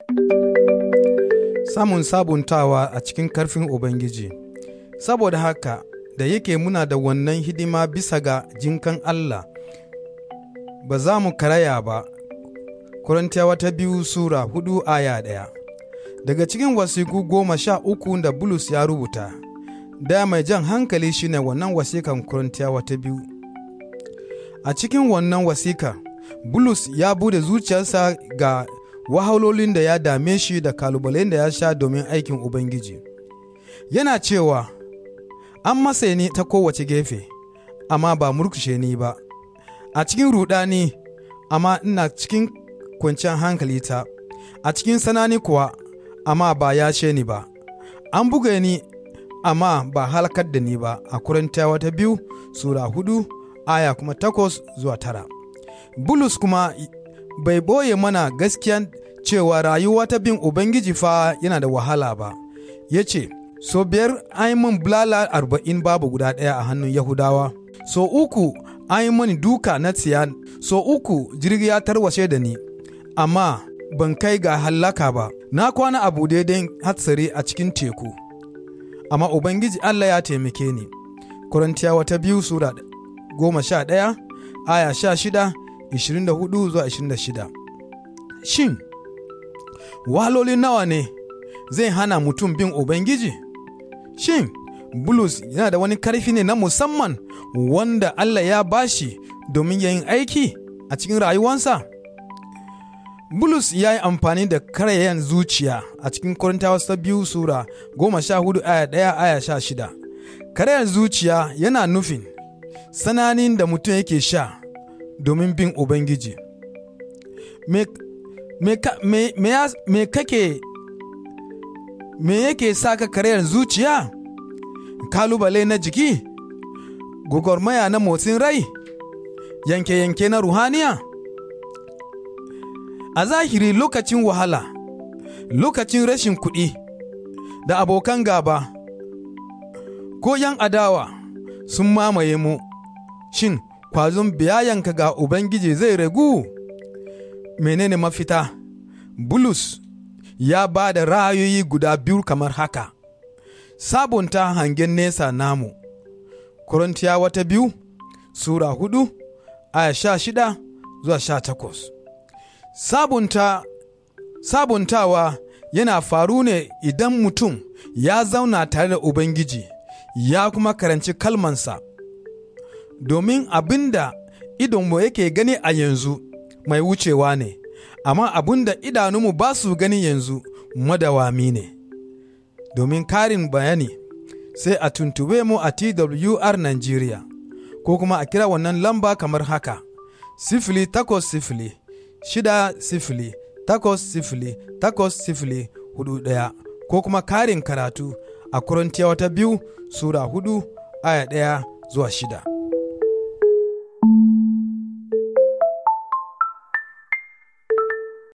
Samun sabuntawa a cikin karfin Ubangiji. Saboda haka, da yake muna da wannan hidima bisa ga jinkan Allah, ba za mu karaya ba. Korintiyawa ta biyu Sura hudu aya ɗaya. Daga cikin wasiku goma sha uku da Bulus ya rubuta, daya mai jan hankali shine wannan wasikan Korintiyawa ta biyu. A cikin wannan wasika, Bulus ya bude zuciyarsa ga wahalolin da ya dame shi da kalubalen da ya sha domin aikin Ubangiji. Yana cewa, An masa ni ta kowace gefe, amma ba murkushe ni ba, a cikin rudani, amma ina cikin kwanciyar hankali ta, a cikin sanani kuwa, amma ba ya ni ba, an buga ni, amma ba halakar da ni ba, a Korintiyawa ta biyu, Sura hudu, aya kuma takwas zuwa tara. Bulus kuma bai boye mana gaskiyan cewa rayuwa ta bin Ubangiji fa yana da wahala ba, ya ce, So biyar an yi min bulala arba'in babu guda ɗaya a hannun Yahudawa, so uku an yi mini duka na tsiya, so uku jirgi ya tarwashe da ni, amma ban kai ga hallaka ba, na kwana abu daidai hatsari a cikin teku, amma Ubangiji Allah ya taimake ni. Korintiyawa ta biyu Sura goma sha ɗaya, aya sha shida, 24 zuwa 26. Shin, waloli nawa ne zai hana mutum bin Ubangiji? Shin, Bulus yana da wani karfi ne na musamman wanda Allah ya bashi domin yin aiki a cikin rayuwansa? Bulus ya yi amfani da karayen zuciya a cikin Korintawa ta biyu Sura goma sha hudu aya ɗaya aya sha shida. Karayen zuciya yana nufin sananin da mutum yake sha domin bin Ubangiji. Me, me, me, me, me kake me yake sa ka karayar zuciya? Kalubale na jiki? Gwagwarmaya na motsin rai? Yanke-yanke na ruhaniya? A zahiri lokacin wahala, lokacin rashin kuɗi, da abokan gaba, ko ‘yan adawa sun mamaye mu, shin kwazon biyayanka ga Ubangiji zai ragu? Menene mafita? Bulus ya ba da ra'ayoyi guda biyu kamar haka, sabunta hangen nesa namu, Korintiyawa ta biyu, Sura hudu, aya sha shida zuwa sha takwas. Sabunta, sabuntawa yana faru ne idan mutum ya zauna tare da Ubangiji, ya kuma karanci kalmansa. domin abin da idonmu yake gani a yanzu mai wucewa ne, amma abin da idanunmu ba su gani yanzu madawami ne. Domin karin bayani, sai a tuntube mu a TWR Nigeria, ko kuma a kira wannan lamba kamar haka, sifili takwas sifili, shida sifili, takwas sifili, takwas sifili, hudu ɗaya, ko kuma karin karatu a Korintiyawa ta biyu, Sura hudu, aya ɗaya zuwa shida.